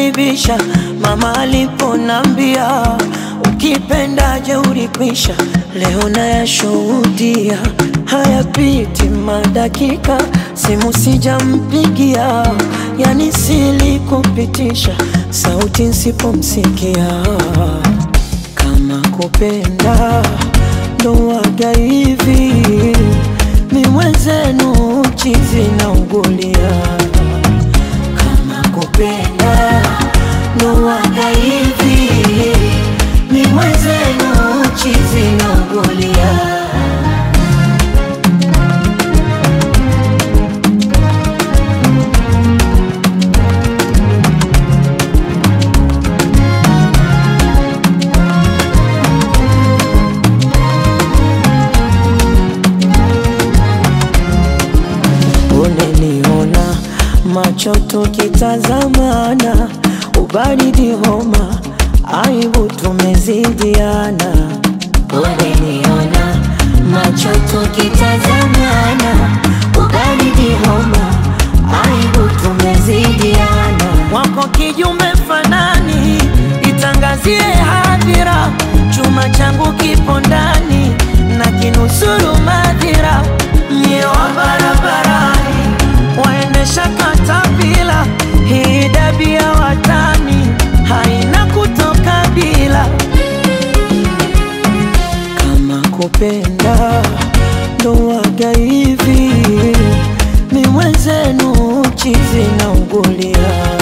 kunibisha mama aliponambia ukipenda jeuri kwisha. Leo nayashuhudia hayapiti madakika, simu sijampigia, yani silikupitisha sauti nsipomsikia. Kama kupenda ndo waga hivi, mi mwenzenu chizi na ugulia. Kama kupenda ndo waga hivi, mi mwenzenu chizi na ugulia. Uneniona macho tukitazamana, ubaridi homa, aibu tumezidiana. Uneniona macho tukitazamana, ubaridi homa, aibu tumezidiana. Wako kijume fanani, itangazie hadhira, chuma changu kipo ndani na kinusuru madhira, mie wa barabarani waendesha katapila, hii dabia watani haina kutoka bila. Kama kupenda ndo waga hivi, mi mwenzenu chizi na ugulia